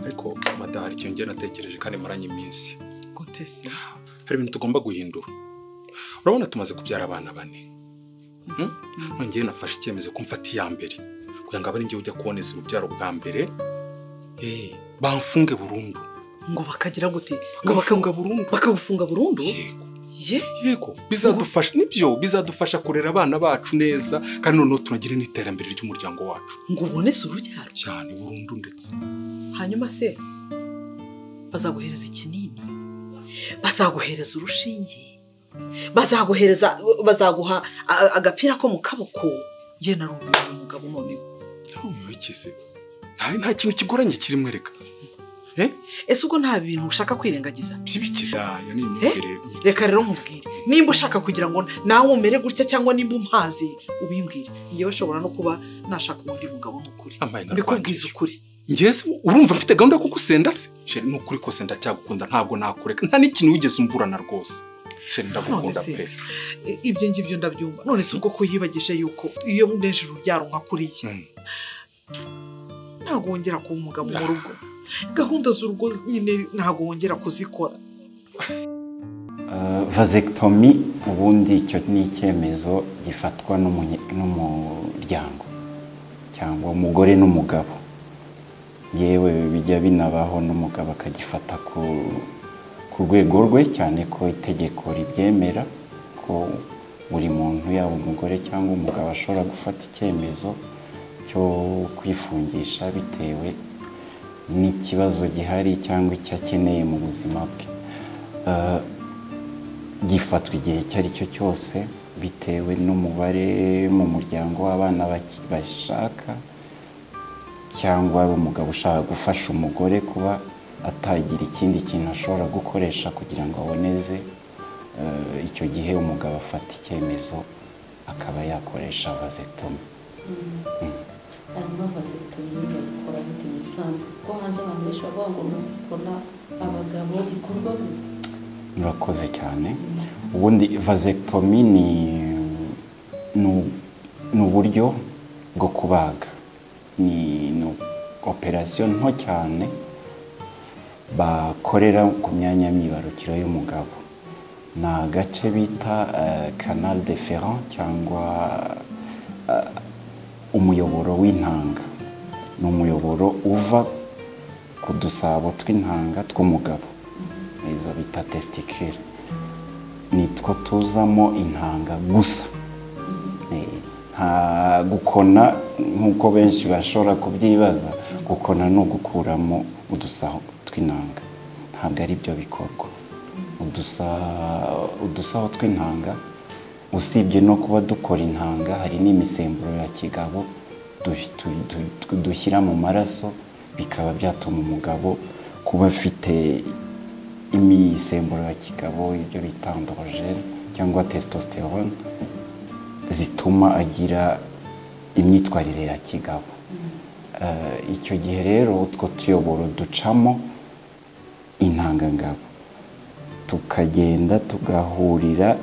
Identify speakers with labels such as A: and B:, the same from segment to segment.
A: ariko madaha hari ikintu njye natekereje kandi maranye iminsi
B: gute se
A: hari ibintu tugomba guhindura urabona tumaze kubyara abana bane ngewe nafashe icyemezo ko mfata iya mbere kugira ngo abe ari njye ujya kuboneza urubyaro bwa mbere eh, bamfunge burundu
B: ngo bakagira gute ngo
A: bamfunga
B: bakagufunga
A: burundu
B: bakagufunga burundu
A: Yego.
B: ye
A: yego bizadufasha nibyo bizadufasha kurera abana bacu neza kandi noneho tunagire n'iterambere ry'umuryango wacu
B: ngo ubonese urubyaro
A: cyane burundu ndetse
B: hanyuma se bazaguhereza ikinini bazaguhereza urushinge bazaguhereza bazaguha a- agapira ko mu kaboko njye narumiwe umugabo none
A: ntamubikize nta kintu kigoranye kirimo reka
B: ese ubwo nta bintu ushaka kwirengagiza
A: byibikize ayo ni imyumvire
B: reka rero mubwire nimba ushaka kugira ngo nawe umere gutya cyangwa nimba umpazi ubimbwire njyewe ashobora no kuba nashaka ubundi mugabo n'ukuri
A: Amaye narwangiye.
B: mbikubwiza ukuri
A: ngeze urumva mfite gahunda yo kugusenda se sheri ni ukuri kose ndacyagukunda ntabwo nakureka nta n'ikintu wigeze umburana rwose sheri ndagukunda
B: None se.
A: pe
B: I- ibyo ngibyo ndabyumva none si ubwo ko yibagisha yuko iyo mwenje urubyaro nka kuriya
A: Mm.
B: ntabwo wongera kuba umugabo mu
A: Ah.
B: rugo gahunda z'urugo nyine ntabwo wongera kuzikora
C: vasekitomi ubundi icyo ni icyemezo gifatwa n'umunye- n'umuryango cyangwa umugore n'umugabo yewe bijya binabaho n'umugabo akagifata ku ku rwego rwe cyane ko itegeko ribyemera ko buri muntu yaba umugore cyangwa umugabo ashobora gufata icyemezo cyo kwifungisha bitewe n'ikibazo gihari cyangwa icyo akeneye mu buzima bwe Eh, gifatwa igihe icyo ari cyo cyose bitewe n'umubare mu muryango w'abana baki- bashaka cyangwa ari umugabo ushaka gufasha umugore kuba atagira ikindi kintu ashobora gukoresha kugira ngo aboneze eh, icyo gihe umugabo afata icyemezo akaba yakoresha vasekitomi
D: hanyuma bazitabira bagakora bitinye bisanzwe kuko hanze abantu benshi bavuga ngo ni ukubona abagabo bikorwa mu-
C: murakoze cyane ubundi vasekitomi ni ni- ni uburyo bwo kubaga ni ni operasiyo nto cyane bakorera ku myanya myibarukiro y'umugabo ni agace bita canal de ferrand cyangwa eh, umuyoboro w'intanga ni umuyoboro uva ku dusabo tw'intanga tw'umugabo izo bita tesitikire nitwo tuzamo intanga gusa Eh, nta gukona nk'uko benshi bashobora kubyibaza gukona ni ugukuramo udusaho tw'intanga ntabwo ari byo bikorwa Udusa- udusaho tw'intanga usibye no kuba dukora intanga hari n'imisemburo ya kigabo du- tu- tu- tu- dushyira mu maraso bikaba byatuma umugabo kuba afite imisemburo ya kigabo ibyo bita androgene cyangwa testosterone zituma agira imyitwarire ya kigabo Eh, icyo gihe rero utwo tuyoboro ducamo intangangabo tukagenda tugahurira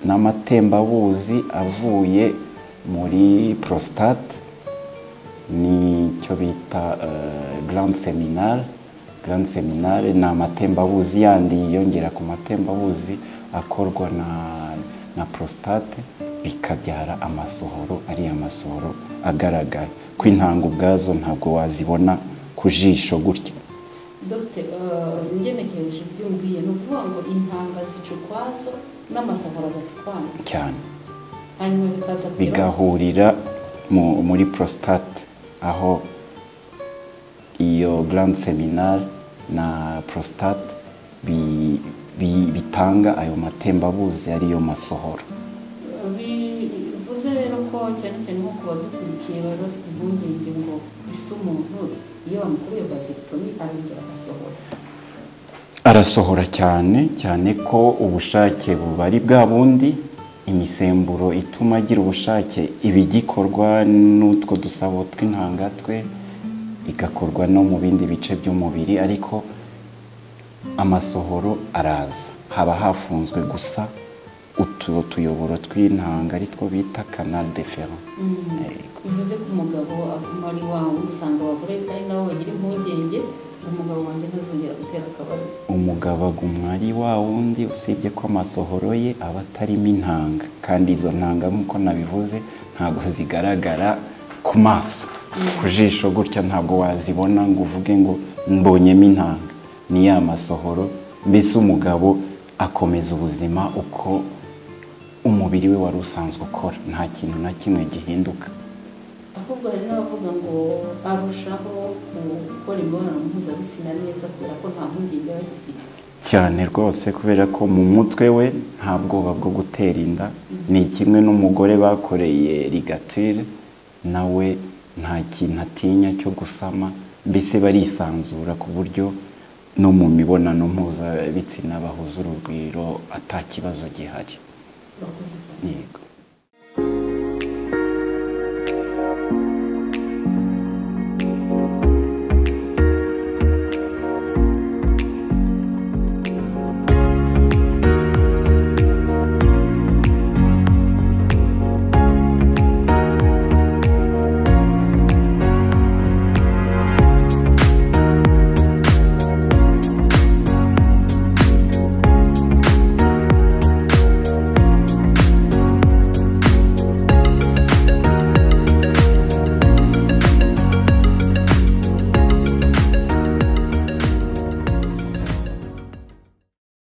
C: n'amatembabuzi avuye muri prostate nicyo bita garande seminare garande seminare ni amatembabuzi yandi yiyongera ku matembabuzi akorwa na na prostate bikabyara amasohoro ariya masohoro agaragara ko intanga ubwazo ntabwo wazibona ku jisho gutya
D: dogite eh, ngenekereje ibyo umbwiye ni ukuvuga ngo intanga zica ukwazo n'amasahura agacukwana
C: cyane
D: hanyuma bikaza kugera
C: bigahurira mu- muri prostate aho iyo grande seminare na prostate bi- bi- bitanga ayo matembabuzi ariyo masohoro
D: bivuze rero ko cyane cyane nko ku badukurikiye bari bafite impungenge ngo ese umuntu iyo bamukoreye bazitabira arongera agasohora
C: arasohora cyane cyane ko ubushake buba ari bwa bundi imisemburo ituma agira ubushake ibigikorwa n'utwo dusabo tw'intanga twe igakorwa no mu bindi bice by'umubiri ariko amasohoro araza haba hafunzwe gusa utu tuyoboro tw'intanga aritwo bita canal de ferrand
D: bivuze ko umugabo aguma ari wawe usanga abagore ari nabo bagira impungenge umugabo wanjye ntazongera gutera akabariro
C: umugabo agumwari wa wundi usibye ko amasohoro ye aba atarimo intanga kandi izo ntanga nk'uko nabivuze ntabwo zigaragara ku maso ku jisho gutya ntabwo wazibona ngo uvuge ngo mbonyemo intanga ni ya masohoro mbese umugabo akomeza ubuzima uko umubiri we wari usanzwe ukora nta kintu na kimwe gihinduka
D: ahubwo hari n'abavuga ngo arushaho gukora imibonano mpuzabitsina neza kubera ko nta mpungenge aba agifite
C: cyane rwose kubera ko mu mutwe we nta bwoba bwo gutera inda ni kimwe n'umugore bakoreye rigatire nawe nta kintu atinya cyo gusama mbese barisanzura ku buryo no mu mibonano mpuzabitsina bahuza urugwiro atakibazo gihari
D: bakoze cyane
C: yego